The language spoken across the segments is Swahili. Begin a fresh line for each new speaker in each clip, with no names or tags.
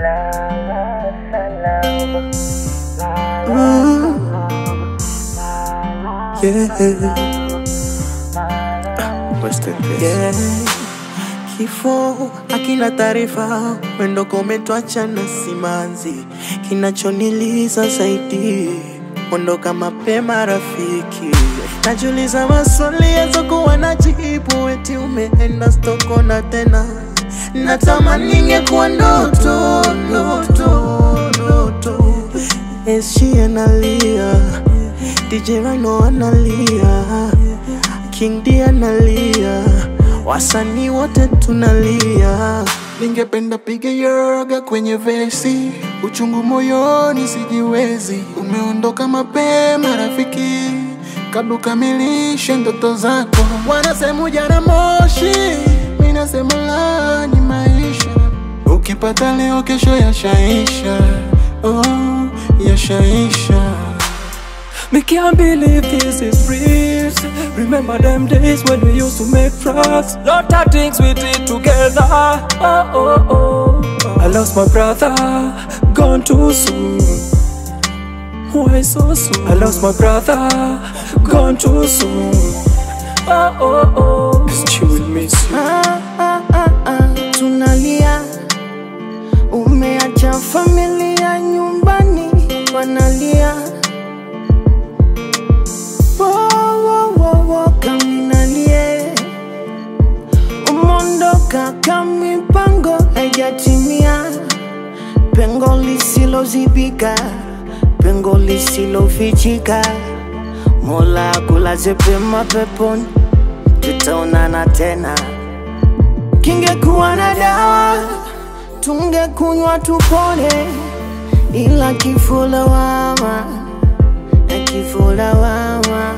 Rest in peace.
Yeah. Kifo akina taarifa, mwendo kometwacha na simanzi. Kinachoniliza zaidi, ondoka mapema rafiki. Najiuliza maswali yazokuwa najibu, eti umeenda stokona tena. Natamani ingekuwa ndoto, ndoto, ndoto. SG analia, DJ Rhino analia, King D analia, wasanii wote tunalia.
Ningependa piga yoga kwenye vesi, uchungu moyoni sijiwezi. Umeondoka mapema rafiki, kabla ukamilishe ndoto zako. Wanasema ujana moshi, mimi nasema la ni maisha. Ukipata leo, kesho yashaisha. Oh, yashaisha.
Me can't believe this is real. Remember them days when we used to make tracks. Lot of things we did together. Oh, oh, oh. I lost my brother, gone too soon. Why so soon? I lost my brother, gone too soon. Oh, oh, oh. Cause you will miss you.
Ah, ah, ah, ah, tunalia, umeacha familia nyumbani wanalia. Wo, wo, wo, wo, kaminalie, umondoka kamipango haijatimia, pengo lisilozibika, pengo lisilofichika. Mola kulaze pema peponi, tutaonana tena. Kingekuwa na dawa tungekunywa tupone, ila kifo lawama na kifo lawama.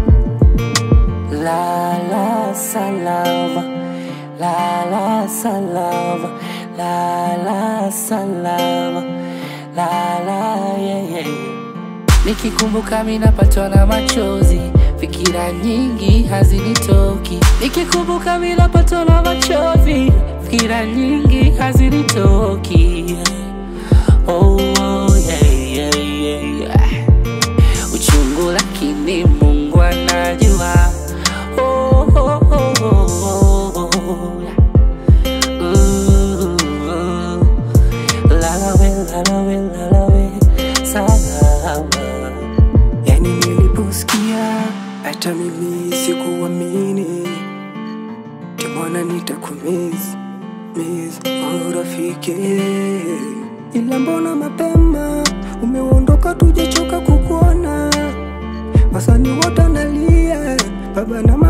La la salama, la la salama, la la salama, la la yeah, yeah. Nikikumbuka mimi napatwa na machozi, fikira nyingi hazinitoki. Nikikumbuka mimi napatwa na machozi, fikira nyingi hazinitoki. Oh, oh yeah, yeah, yeah, yeah. Uchungu lakini Mungu anajua. Oh, oh, oh, oh, oh, oh. Ooh, lalawe, lalawe, lalawe, salama.
Yani niliposikia hata mimi sikuamini, timona nitakumiss miss oh rafiki, ila mbona mapema umeondoka, tujachoka kukuona, wasanii wote analia, baba na